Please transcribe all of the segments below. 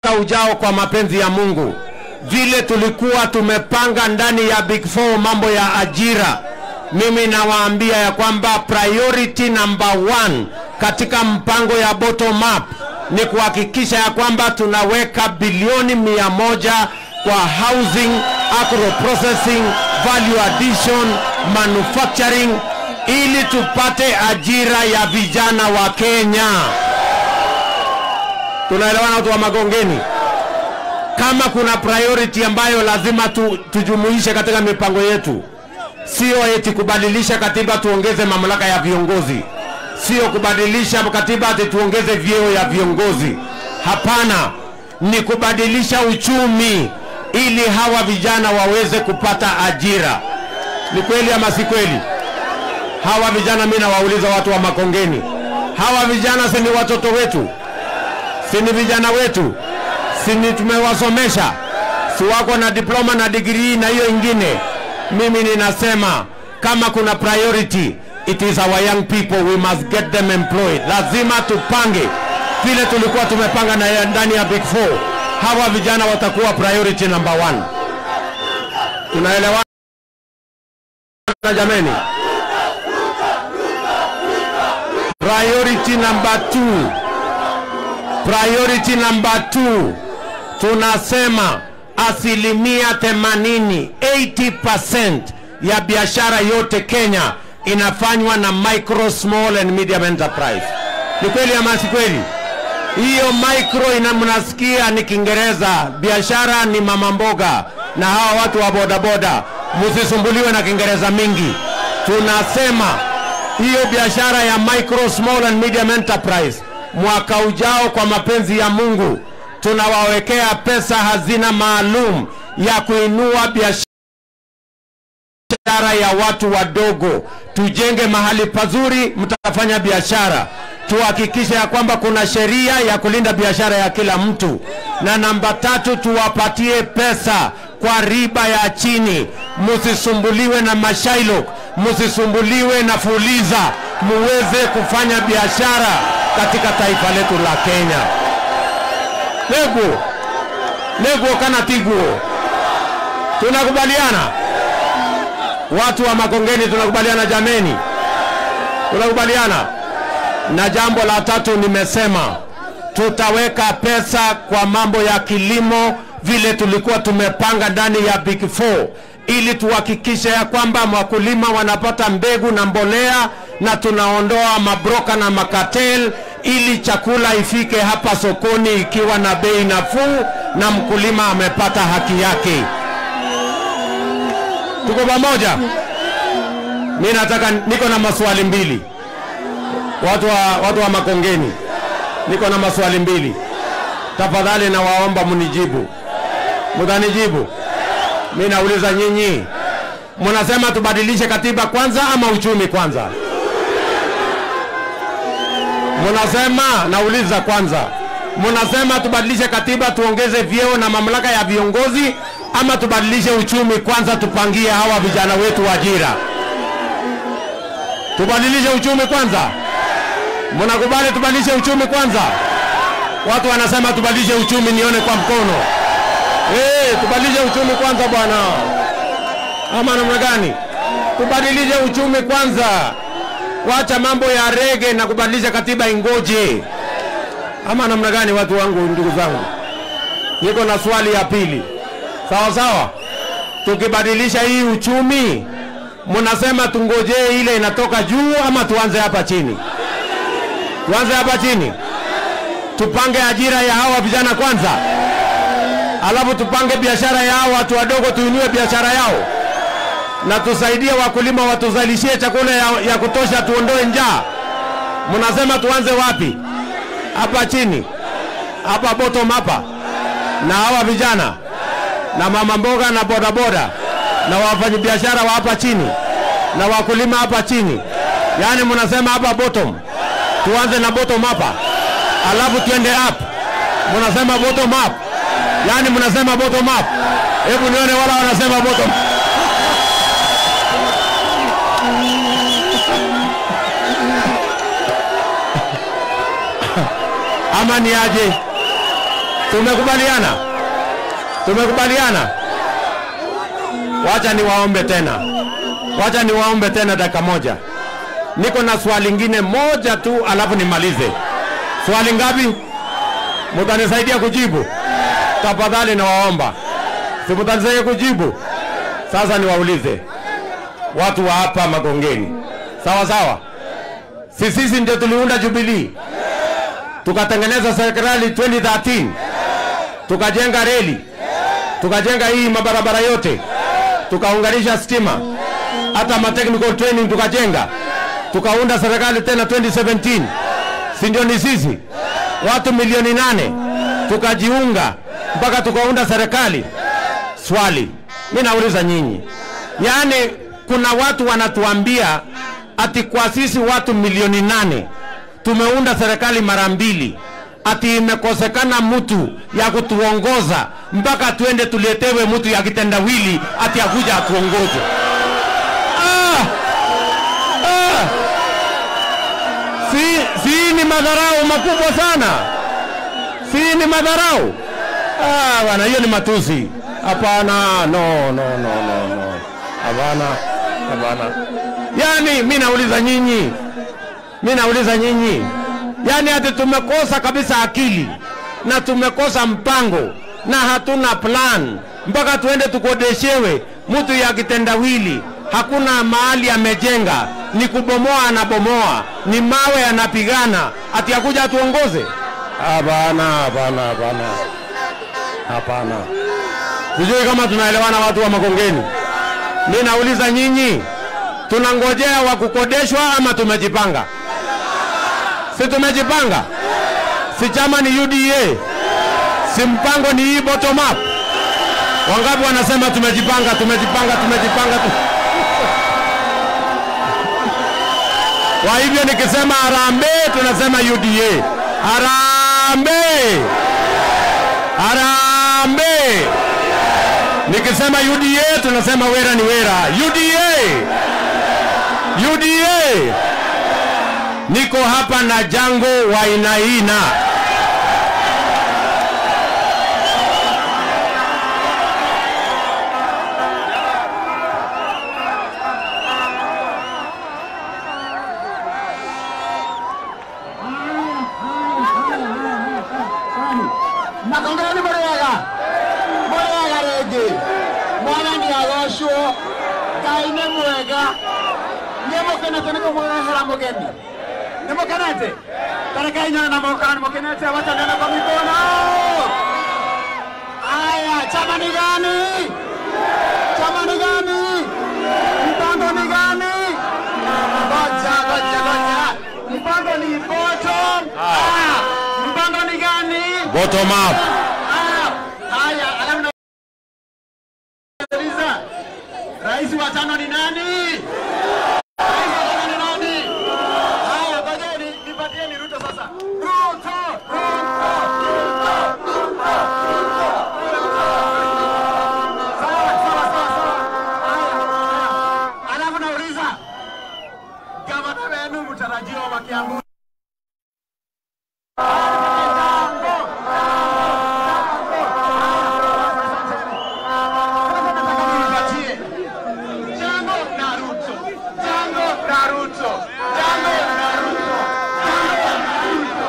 ujao kwa mapenzi ya Mungu, vile tulikuwa tumepanga ndani ya Big Four mambo ya ajira, mimi nawaambia ya kwamba priority number one katika mpango ya bottom up ni kuhakikisha ya kwamba tunaweka bilioni mia moja kwa housing, agro processing, value addition, manufacturing ili tupate ajira ya vijana wa Kenya. Tunaelewana watu wa Magongeni? Kama kuna priority ambayo lazima tu, tujumuishe katika mipango yetu, sio eti kubadilisha katiba tuongeze mamlaka ya viongozi, sio kubadilisha katiba ati tuongeze vyeo ya viongozi. Hapana, ni kubadilisha uchumi ili hawa vijana waweze kupata ajira. Ni kweli ama si kweli? Hawa vijana, mimi nawauliza watu wa Makongeni, hawa vijana si ni watoto wetu? Si ni vijana wetu? Si ni tumewasomesha? Si wako na diploma na degree na hiyo ingine? Mimi ninasema kama kuna priority, it is our young people, we must get them employed. Lazima tupange vile tulikuwa tumepanga na ndani ya Big Four. Hawa vijana watakuwa priority number one. Tunaelewana jameni? Priority number two. Priority number two, tunasema asilimia 80 80% ya biashara yote Kenya inafanywa na micro small and medium enterprise. Ni kweli ama si kweli? Hiyo micro ina mnasikia ni Kiingereza, biashara ni mama mboga na hawa watu wa bodaboda, msisumbuliwe na Kiingereza mingi. Tunasema hiyo biashara ya micro small and medium enterprise mwaka ujao kwa mapenzi ya Mungu tunawawekea pesa hazina maalum ya kuinua biashara ya watu wadogo. Tujenge mahali pazuri mtafanya biashara, tuhakikishe ya kwamba kuna sheria ya kulinda biashara ya kila mtu, na namba tatu, tuwapatie pesa kwa riba ya chini. Msisumbuliwe na mashailok, msisumbuliwe na fuliza, muweze kufanya biashara katika taifa letu la Kenya. Neguo neguo kana tiguo, tunakubaliana watu wa Makongeni, tunakubaliana jameni, tunakubaliana. Na jambo la tatu nimesema tutaweka pesa kwa mambo ya kilimo vile tulikuwa tumepanga ndani ya Big Four ili tuhakikishe ya kwamba wakulima wanapata mbegu na mbolea na tunaondoa mabroka na makatel ili chakula ifike hapa sokoni ikiwa na bei nafuu na mkulima amepata haki yake. Tuko pamoja? Mimi nataka niko na maswali mbili. Watu wa, watu wa Makongeni, niko na maswali mbili. Tafadhali nawaomba mnijibu. Mtanijibu? Mimi nauliza nyinyi, mnasema tubadilishe katiba kwanza ama uchumi kwanza? Mnasema, nauliza kwanza, mnasema tubadilishe katiba tuongeze vyeo na mamlaka ya viongozi ama tubadilishe uchumi kwanza tupangie hawa vijana wetu ajira? Tubadilishe uchumi kwanza. Mnakubali tubadilishe uchumi kwanza? Watu wanasema tubadilishe uchumi, nione kwa mkono. Eh, tubadilishe uchumi kwanza bwana, ama namna gani? Tubadilishe uchumi kwanza, wacha mambo ya rege na kubadilisha katiba ingoje, ama namna gani? Watu wangu, ndugu zangu, niko na swali ya pili. Sawa sawa, tukibadilisha hii uchumi, mnasema tungojee ile inatoka juu ama tuanze hapa chini? Tuanze hapa chini, tupange ajira ya hawa vijana kwanza alafu tupange biashara yao, watu wadogo tuinue biashara yao, na tusaidie wakulima watuzalishie chakula ya, ya kutosha, tuondoe njaa. Mnasema tuanze wapi? Hapa chini, hapa bottom hapa, na hawa vijana na mama mboga na bodaboda na wafanyabiashara wa hapa chini na wakulima hapa chini, yaani mnasema hapa bottom, tuanze na bottom hapa, alafu tuende up. Mnasema bottom up Yaani mnasema bottom up. Hebu nione wala wanasema bottom. Ama ni aje? Tumekubaliana, tumekubaliana. Wacha niwaombe tena, wacha niwaombe tena dakika moja. Niko na swali lingine moja tu, alafu nimalize. Swali ngapi? Mutanisaidia kujibu tafadhali, nawaomba. Si mutanisaidia kujibu? Sasa niwaulize watu wa hapa Magongeni, sawa sawa? Si sisi ndio tuliunda Jubilee tukatengeneza serikali 2013 tukajenga reli tukajenga hii mabarabara yote tukaunganisha stima hata ma technical training tukajenga tukaunda serikali tena 2017 si ndio ni sisi watu milioni nane tukajiunga mpaka tukaunda serikali swali mi nauliza nyinyi yaani kuna watu wanatuambia ati kwa sisi watu milioni nane tumeunda serikali mara mbili ati imekosekana mtu ya kutuongoza mpaka tuende tuletewe mtu ya kitendawili ati akuja atuongoze. Ah! Ah! Si, si ni madharau makubwa sana, si ni madharau ah, bwana, hiyo ni matusi. Hapana, no, no, no, no, no. Hapana, hapana. Yani mi nauliza nyinyi, mi nauliza nyinyi, yani hati tumekosa kabisa akili na tumekosa mpango na hatuna plan mpaka tuende tukodeshewe mtu ya kitendawili. Hakuna mahali amejenga, ni kubomoa anabomoa, ni mawe anapigana, ati akuja atuongoze? Hapana, hapana, hapana, hapana. Sijui kama tunaelewana watu wa Makongeni. Mi nauliza nyinyi, tunangojea wa kukodeshwa ama tumejipanga? Si tumejipanga? Si chama ni UDA? Si mpango ni hii bottom up? Wangapi wanasema tumejipanga, tumejipanga, tumejipanga tu... Kwa hivyo nikisema harambee, tunasema UDA. Harambee, harambee. Nikisema UDA, tunasema wera ni wera. UDA, UDA. Niko hapa na Jango Wainaina. Makongeni murega murega rĩngĩ mwathani agocwo ngai nĩ mwega nĩ mũkenete nĩ kũmũrehera mũgeni nĩ mũkenete tarekai nyone na moko kana nĩ mũkenete watanena kwa mikono aya chama ni gani chama ni gani mpango ni gani ngoja ngoja ngoja mpango ni bottom Ah, mpango ni gani Bottom up. Ah, haya, alafu na- Sikiliza. Rais wa tano ni nani? Rais wa tano ni nani? Haya, ngojeni nipatieni Ruto sasa. Ruto, Ruto, Ruto, Ruto, Ruto, Ruto. Sawa, sawa, sawa, sawa. Haya, haya. Alafu nauliza gavana wenu mtarajiwa wa Kiambu Jambo. Sasa nataka nipatie Jango Naruto, Jango Naruto, Jango Naruto, Jango Naruto.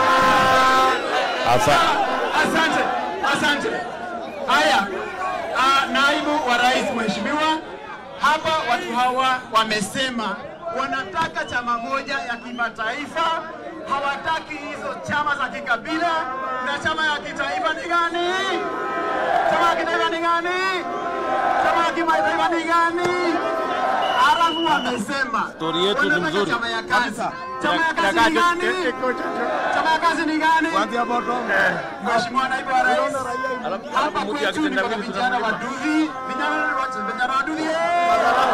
Asa, Asante, asante. Haya, ah, naibu wa rais mheshimiwa, hapa watu hawa wamesema wanataka chama moja ya kimataifa, hawataki hizo chama za kikabila. Na chama ya kitaifa ni gani? Chama ya kitaifa ni gani? Chama ya kimataifa ni gani? Halafu wamesema Stori yetu ni wanataka mzuri. chama ya kazi. Chama ya kazi ni gani? Chama ya kazi ni gani? Mheshimiwa naibu wa rais, hapa kwetu ni kwa vijana waduvi, vijana wa- vijana waduvi. eh!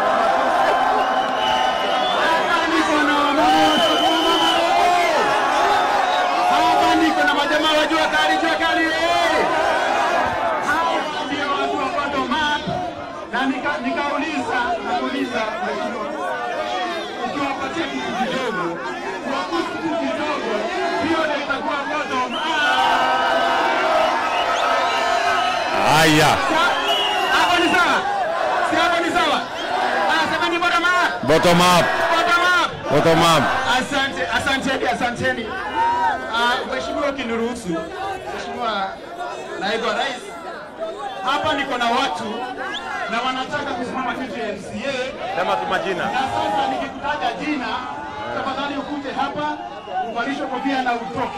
Hapa niko na wamama, eh! Hapa niko na majamaa wa jua kali, jua kali. eh! Hapa ndio watu wa bottom up. Na nika- nikauliza, nakauliza mheshimiwa, ukiwapatia kitu kidogo, kuwagusa kitu kidogo, hiyo ndio itakuwa bottom up. Haya, Hapo ni sawa? Si hapo ni sawa? Anasema ni bottom up. bottom up, Bottom up. bottom up. Asante, asanteni, asanteni. Uh, Mheshimiwa ukiniruhusu, Mheshimiwa Naibu wa Rais, hapa niko na watu na wanataka kusimama kiti ya MCA Sema tu majina. na sasa nikikutaja jina, tafadhali ukuje hapa uvalishwe kofia na utoke.